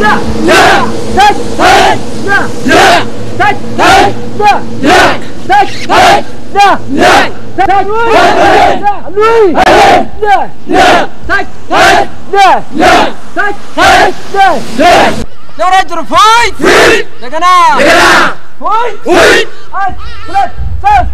ደረጀር ፎይ እንደገና ፎይ አንድ ሁለት ሶስት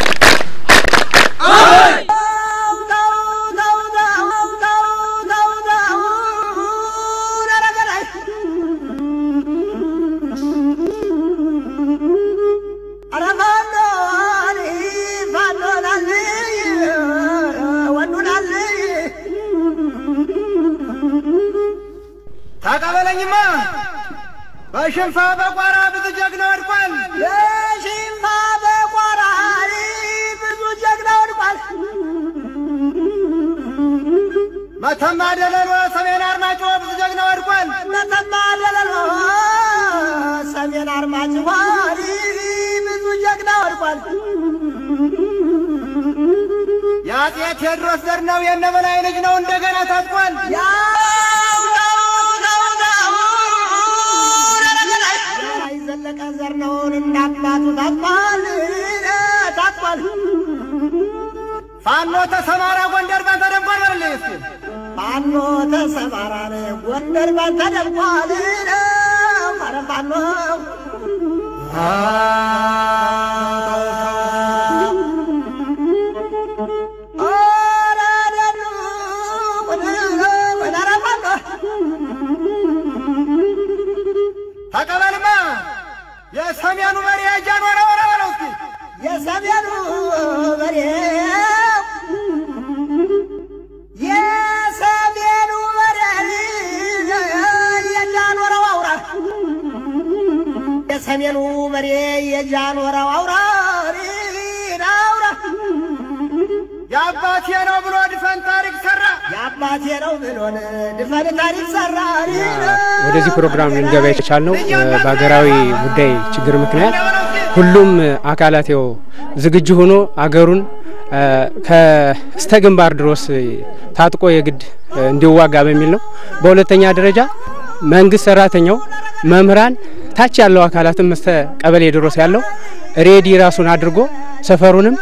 ተቀበለኝማ በሽንፋ በቋራ ብዙ ጀግና ወድቋል። በሽንፋ በቆራሪ ብዙ ጀግና ወድቋል። መተማ ደለሎ ሰሜን አርማጮ ብዙ ጀግና ወድቋል። መተማ ደለሎ ሰሜን አርማጭሆ ብዙ ጀግና ወድቋል። የአፄ ቴዎድሮስ ዘር ነው የነበላይ ልጅ ነው እንደገና ታጥቋል። ያው ነው ነው ነው የላይ ዘለቀ ዘር ነውን እንዳባቱ ታጥቋል ታጥቋል። ፋኖ ተሰማራ ጎንደር ባንተ ደንቋል በልልኝ እስኪ ፋኖ ተሰማራን ጎንደር ባንተ ደምቋል። ኧረ ፋኖ ኧረ ደኑ ኧረ ፋኖ ተቀበልማ የሰሜኑ መሪ እጃን ወረ ወረ በለው እስኪ የሰሜኑ በሬ የሰሜኑ በሬ የጃኖረው አውራ የሰሜኑ በሬ የጃኖረው አውራ አውራ የአባቴ ነው ብሎ ድፈን ታሪክ ሰራ። የአባቴ ነው ብሎን ድፈን ታሪክ ሰራ ወደዚህ ፕሮግራም ልንገባ የቻልነው በሀገራዊ ጉዳይ ችግር ምክንያት ሁሉም አካላት ያው ዝግጁ ሆኖ አገሩን ከስተ ግንባር ድረስ ታጥቆ የግድ እንዲዋጋ በሚል ነው። በሁለተኛ ደረጃ መንግስት ሰራተኛው፣ መምህራን፣ ታች ያለው አካላትም እስተ ቀበሌ ድረስ ያለው ሬዲ ራሱን አድርጎ ሰፈሩንም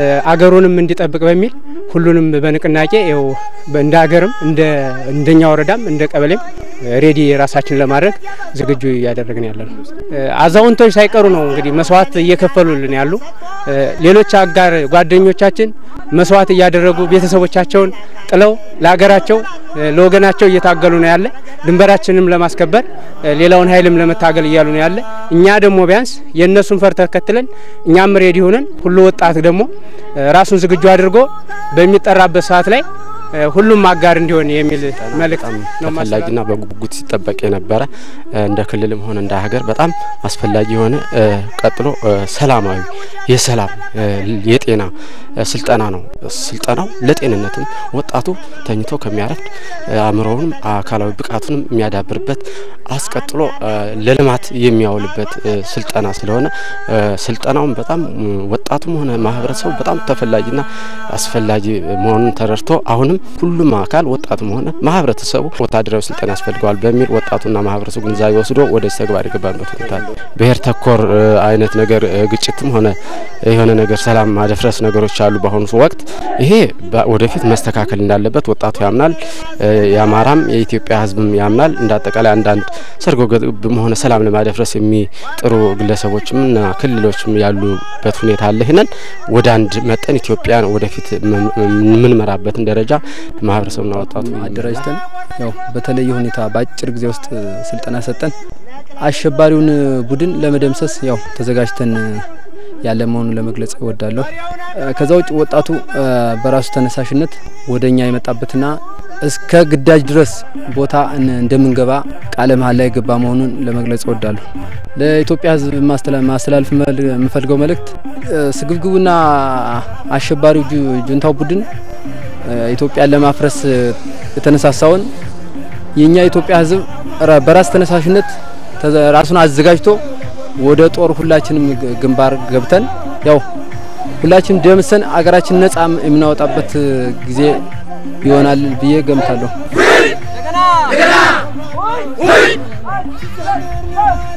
አገሩንም እንዲጠብቅ በሚል ሁሉንም በንቅናቄ ይኸው እንደ ሀገርም እንደ እንደኛ ወረዳም እንደ ቀበሌም ሬዲ ራሳችን ለማድረግ ዝግጁ እያደረግን ያለ ነው። አዛውንቶች ሳይቀሩ ነው እንግዲህ መስዋዕት እየከፈሉልን ያሉ። ሌሎች አጋር ጓደኞቻችን መስዋዕት እያደረጉ ቤተሰቦቻቸውን ጥለው ለሀገራቸው ለወገናቸው እየታገሉ ነው ያለ። ድንበራችንም ለማስከበር ሌላውን ኃይልም ለመታገል እያሉ ነው ያለ። እኛ ደግሞ ቢያንስ የእነሱን ፈር ተከትለን እኛም ሬዲ ሆነን ሁሉ ወጣት ደግሞ ራሱን ዝግጁ አድርጎ በሚጠራበት ሰዓት ላይ ሁሉም አጋር እንዲሆን የሚል መልእክት ነው ተፈላጊና በጉጉት ሲጠበቅ የነበረ እንደ ክልልም ሆነ እንደ ሀገር በጣም አስፈላጊ የሆነ ቀጥሎ ሰላማዊ የሰላም የጤና ስልጠና ነው። ስልጠናው ለጤንነትም ወጣቱ ተኝቶ ከሚያረፍድ አእምሮውንም አካላዊ ብቃቱንም የሚያዳብርበት አስቀጥሎ ለልማት የሚያውልበት ስልጠና ስለሆነ ስልጠናውም በጣም ወጣቱም ሆነ ማህበረሰቡ በጣም ተፈላጊና አስፈላጊ መሆኑን ተረድቶ አሁንም ሁሉም አካል ወጣቱም ሆነ ማህበረተሰቡ ወታደራዊ ስልጠና ያስፈልገዋል በሚል ወጣቱና ማህበረሰቡ ግንዛቤ ወስዶ ወደዚህ ተግባር የገባበት ሁኔታ አለ። ብሔር ተኮር አይነት ነገር ግጭትም ሆነ የሆነ ነገር ሰላም ማደፍረስ ነገሮች አሉ። በአሁኑ ወቅት ይሄ ወደፊት መስተካከል እንዳለበት ወጣቱ ያምናል። የአማራም የኢትዮጵያ ሕዝብም ያምናል። እንደ አጠቃላይ አንዳንድ ሰርጎ ገብም ሆነ ሰላም ለማደፍረስ የሚጥሩ ግለሰቦችም እና ክልሎችም ያሉበት ሁኔታ አለ። ይህንን ወደ አንድ መጠን ኢትዮጵያን ወደፊት የምንመራበትን ደረጃ ማህበረሰቡና ወጣቱ አደራጅተን ያው በተለየ ሁኔታ በአጭር ጊዜ ውስጥ ስልጠና ሰጠን አሸባሪውን ቡድን ለመደምሰስ ያው ተዘጋጅተን ያለ መሆኑን ለመግለጽ እወዳለሁ። ከዛ ውጭ ወጣቱ በራሱ ተነሳሽነት ወደ እኛ የመጣበትና እስከ ግዳጅ ድረስ ቦታ እንደምንገባ ቃለ መሀል ላይ የገባ መሆኑን ለመግለጽ እወዳለሁ። ለኢትዮጵያ ሕዝብ ማስተላለፍ የምፈልገው መልእክት ስግብግቡና አሸባሪው ጁንታው ቡድን ኢትዮጵያን ለማፍረስ የተነሳሳውን የኛ የኢትዮጵያ ሕዝብ በራስ ተነሳሽነት ራሱን አዘጋጅቶ ወደ ጦር ሁላችንም ግንባር ገብተን ያው ሁላችንም ደምሰን አገራችን ነጻ የምናወጣበት ጊዜ ይሆናል ብዬ ገምታለሁ። እንደገና ሁይ ሁይ አንድ ሁለት ሶስት